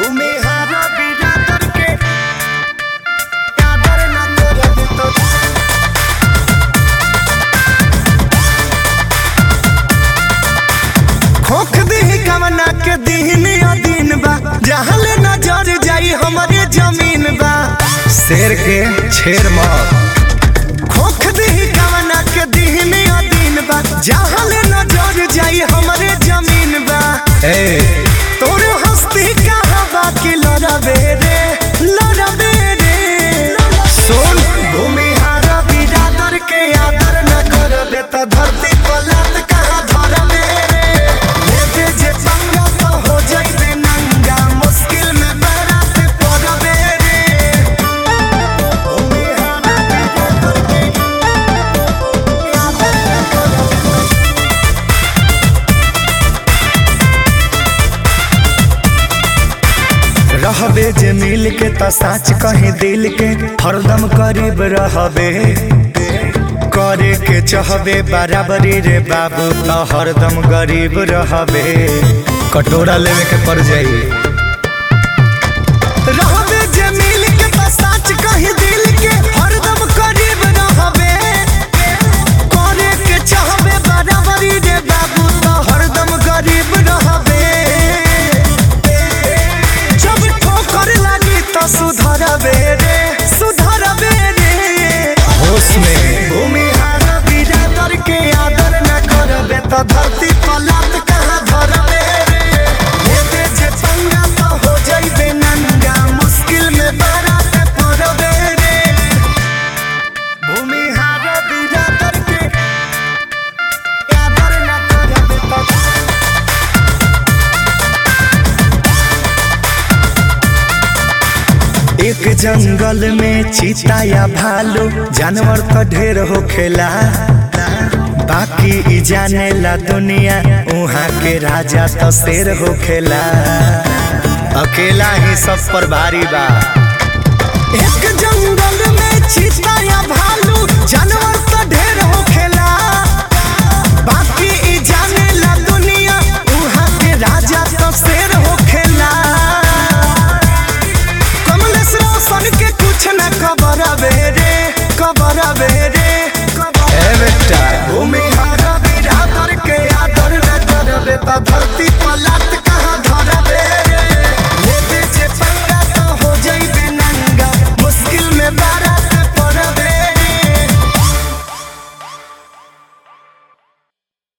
भूमिहारा बिरादर के आदर न करब तो खोख दी कवना के दीन अदीन बा जहाँ ले नजर जाई हमारे जमीन बा शेर के छेर मत खोख दी कवना के दीन अदीन बा जहाँ ले नजर जाई हमारे जमीन बा ए तोर हस्ती कहाँ बाकी लड़बे रे लड़बे रे सुन भूमिहारा बिरादर के आदर न करबे त धरती पलट कहाँ धरबे रे लेते जे पंगा तो हो जाइबे नंगा मुश्किल में बरात पड़बे रे भूमिहारा बिरादर के आदर न करबे रहबे जे मिल के त साच कहीं दिल के हरदम करीब रहबे करे के चाहबे बराबरी रे बाबू त हरदम गरीब रहबे कटोरा लेवे के पड़ जाई रहबे जे मिल के त साच कहीं दिल के हरदम करीब रहबे करे के चाहबे बराबरी रे बाबू त हरदम गरीब रहबे जब ठोकर लागी त सुधरबे रे सुधरबे रे होश में भूमिहारा बिरादर के आदर न करबे त धरती पलट कहाँ धरबे रे लेते जे पंगा त हो जाइबे नंगा मुश्किल में बारात पड़बे रे भूमिहारा बिरादर के आदर न करबे त एक जंगल में चीता या भालू जानवर तो ढेर होखेला बाकी ई जाने ला दुनिया उहाँ के राजा तो शेर होखेला अकेला ही सब पर भारी बा एक जंगल में चीता या भालू जानवर